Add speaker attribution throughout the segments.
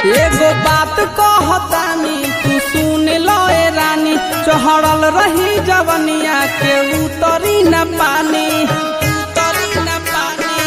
Speaker 1: एगो बात कहतानी तू सुन लो ए रानी चढ़ल रही जवनिया के उतरी न पानी उतरी न पानी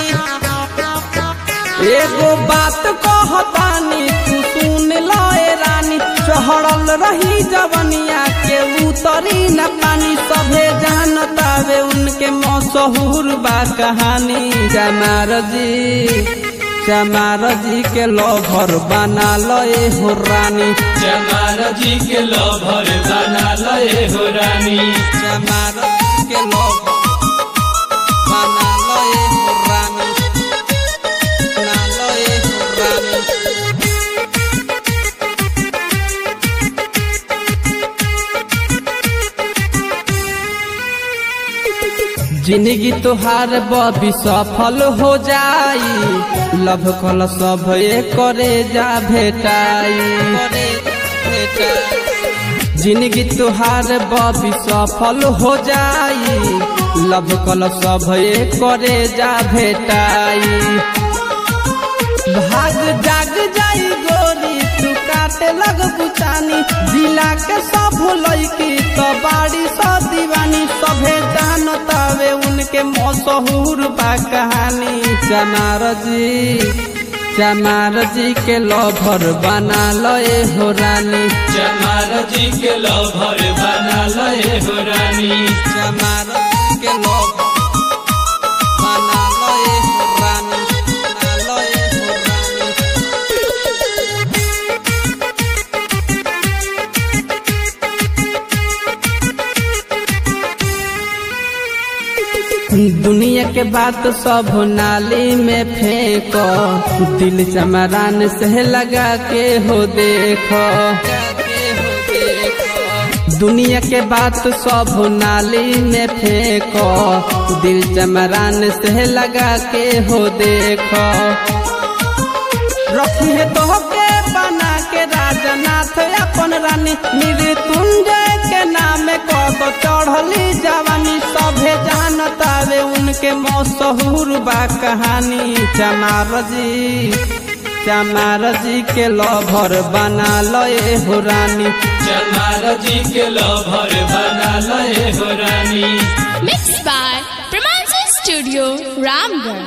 Speaker 1: एगो बात कहतानी तू सुन लो ए रानी चढ़ल रही जवनिया के उतरी न पानी सभे जानतावे उनके मशहूर बा कहानी जमार जी चमार जी के लोभर बना लए हो रानी
Speaker 2: जमार जी के लोभर बना लए हो रानी
Speaker 1: चमार जी के लोभर बना लए हो रानी बना लए हो रानी जिंदगी तोहार बबी सफल हो जाई लभ कल सब करे जा भेटाई जिंदगी तोहार बबी सफल हो जाई लभ कल सब करे जा भेटाई भाग जाग जाई गोरी तू काटे लग बुचानी जिला के सब लैकी तो बाड़ी स दीवानी सभे जानतावे उनके मशहूर बा कहानी चमार जी चमार जी के लोभर बना लए हो रानी
Speaker 2: जमार जी के लोभर बना लए हो रानी
Speaker 1: चमार जी के लोभर बना लए हो रानी बना लए हो रानी दुनिया के बात सब नाली में फेंको दिल चमरान से लगा के हो देखो दुनिया के बात सब नाली में फेंको दिल चमरान से लगा के हो देखो रखिए तो के बना के राजनाथ अपन रानी मृत्युंजय के नाम कब चढ़ली जवानी सभे जानतावे उनके मशहूर बा कहानी चमार जी चमार जी के लोभर बना लए हो रानी
Speaker 2: जमार जी के लोभर बना लए हो रानी
Speaker 3: Mixed by Pramansa Studio, Ramgarh.